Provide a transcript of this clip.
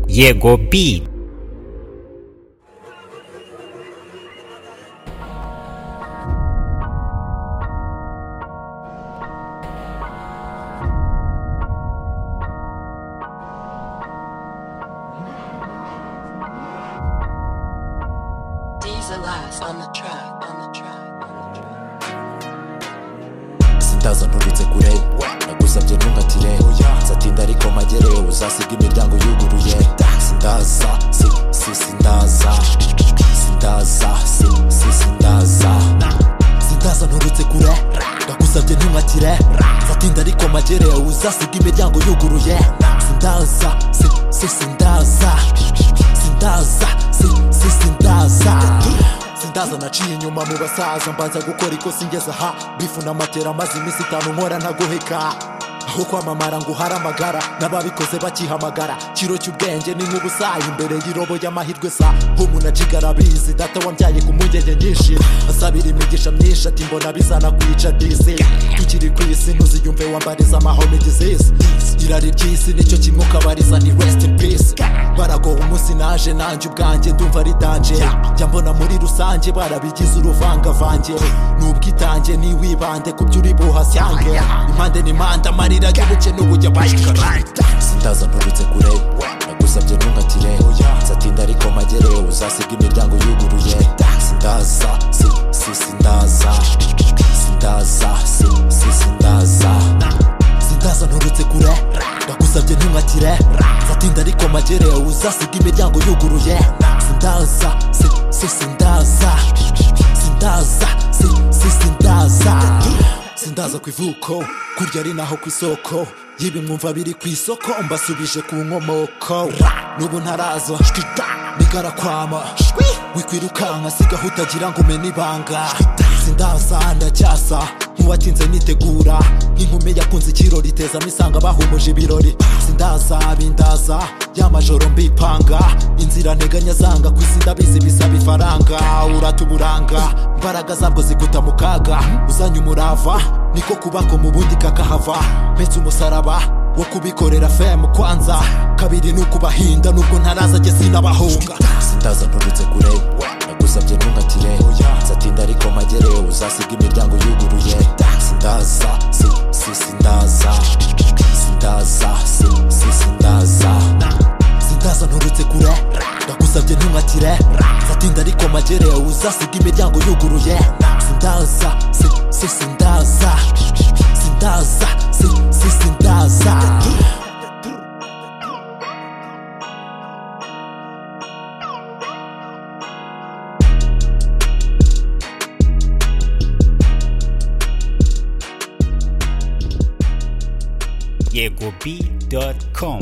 jego bij. Diesel eyes on the track, on the track, on the track. sindaza nturutse kure nagusabye ntuhatire nzatinda ariko mpagere uzasiga imiryango yuguruye sindaza si si sindaza sindaza si si sindaza sindaza nturutse kure nagusabye ntuhatire nzatinda ariko mpagere uzasiga imiryango yuguruye sindaza si si sindaza sindaza si si sindaza sindaza naciye inyuma mu basaza mbanza gukora ikosa ingeze aha bifu n'amatera maze iminsi itanu nkora ntagoheka aho kwamamara ngo uhare amagara n'ababikoze bakihamagara kiro cy'ubwenge ni nk'ubusaha imbere y'irobo y'amahirwe sa umuntu acigara abizi data wambyaye ku mpungenge nyinshi asabira imigisha myinshi ati mbona bizana kwica disi tukiri ku isi ntuziyumve wambariza amahome disease irari ry'isi nicyo kimwe ukabariza ni rest in peace baragoha umunsi naje nanjye ubwanjye ndumva ari danje jya mbona muri rusange barabigize uruvangavange n'ubwitange niwibande ku byo uri buhasange impande n'impande amarira y'ubuke n'ubujya bayikara sindaza nturutse kure nagusabye ntuhatire nzatinda ariko mpagere uzasiga imiryango yuguruye sindaza si si sindaza sindaza si si sindaza sindaza nturutse kure ndagusabye ntumatire nzatinda ariko magere uzasiga imiryango yuguruye sindaza si si sindaza sindaza si si sindaza sindaza ku ivuko kurya ari naho ku isoko y'ibimwumva biri ku isoko mbasubije ku nkomoko n'ubu ntaraza nigarakwama wikwirukanka sigaho utagira ngo umene ibanga sindaza ndacyasa nk'uwatinze nitegura nk'inkumi yakunze ikirori itezamo isanga bahumuje ibirori sindaza bindaza ya majoro mbipanga inzira nteganya zanga ku isi ndabizi bisaba ifaranga urata uburanga imbaraga zabwo zikuta mu kaga uzanye umurava niko kubako mu bundi kakahava mpetse umusaraba wo kubikorera femu kwanza kabiri ni ukubahinda nubwo ntaraza njye sinabahunga sindaza nturutse kure nagusabye ntuhatire nzatinda ariko mpagere uzasiga imiryango yuguruye sindaza si si sindaza sindaza si si sindaza sindaza nturutse kure ndagusabye ntuhatire nzatinda ariko mpagere uzasiga imiryango yuguruye sindaza si si sindaza sindaza si si sindaza Yegobee.com.